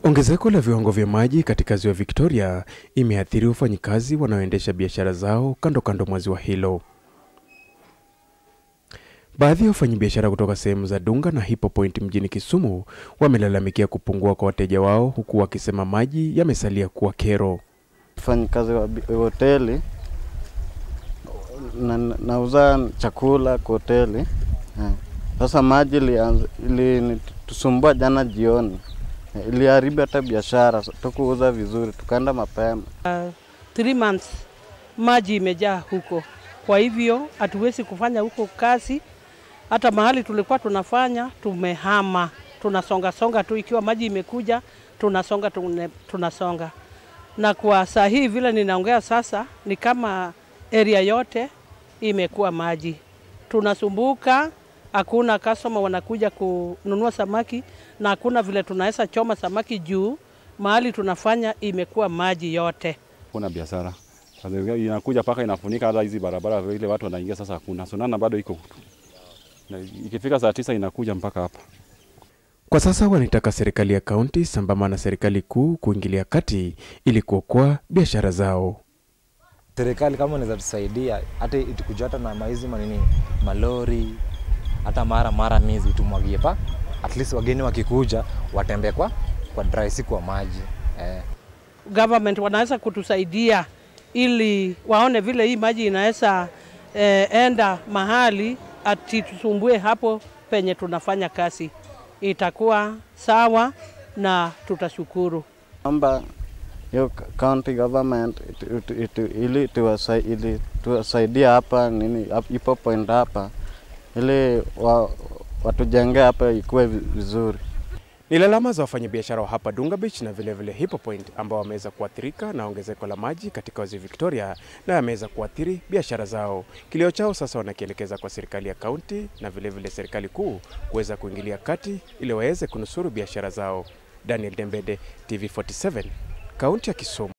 Ongezeko la viwango vya maji katika ziwa Victoria imeathiri wafanyikazi wanaoendesha biashara zao kando kando mwa ziwa hilo. Baadhi ya wafanyabiashara kutoka sehemu za Dunga na Hippo Point mjini Kisumu wamelalamikia kupungua kwa wateja wao huku wakisema maji yamesalia kuwa kero. Mfanyikazi wa bi- hoteli na, nauza chakula kwa hoteli eh. Sasa maji ilianza- ilinitusumbua jana jioni, Eh, iliharibu hata biashara, tukuuza vizuri, tukaenda mapema. three months maji imejaa huko, kwa hivyo hatuwezi kufanya huko kazi. Hata mahali tulikuwa tunafanya tumehama, tunasonga songa tu, ikiwa maji imekuja tunasonga tune, tunasonga. Na kwa saa hii vile ninaongea sasa, ni kama area yote imekuwa maji, tunasumbuka hakuna customer wanakuja kununua samaki na hakuna vile tunaweza choma samaki juu mahali tunafanya imekuwa maji yote. kuna biashara sasa inakuja paka inafunika hata hizi barabara vile watu wanaingia sasa, hakuna sonana bado iko na ikifika saa tisa inakuja mpaka hapa. Kwa sasa wanaitaka serikali ya kaunti sambamba na serikali kuu kuingilia kati ili kuokoa biashara zao. serikali kama inaweza tusaidia hata itukuja hata na maizi manini malori hata mara mara mizi tumwagie pa at least wageni wakikuja watembee kwa kwa dry si kwa maji eh. government wanaweza kutusaidia ili waone vile hii maji inaweza eh, enda mahali ati tusumbue hapo penye tunafanya kazi, itakuwa sawa na tutashukuru. Naomba hiyo c- county government itu- itu- itu- ili tuwasai- ili tuwasaidia hapa nini hap- Hippo Point hapa ili wa, watujengee hapa ikuwe vi- vizuri. Ni lalama za wafanyabiashara wa hapa Dunga Beach na vilevile Hippo Point ambao wameweza kuathirika na ongezeko la maji katika ziwa Victoria na yameweza kuathiri biashara zao. Kilio chao sasa wanakielekeza kwa serikali ya kaunti na vilevile serikali kuu kuweza kuingilia kati ili waweze kunusuru biashara zao. Daniel Dembede, TV47, kaunti ya Kisumu.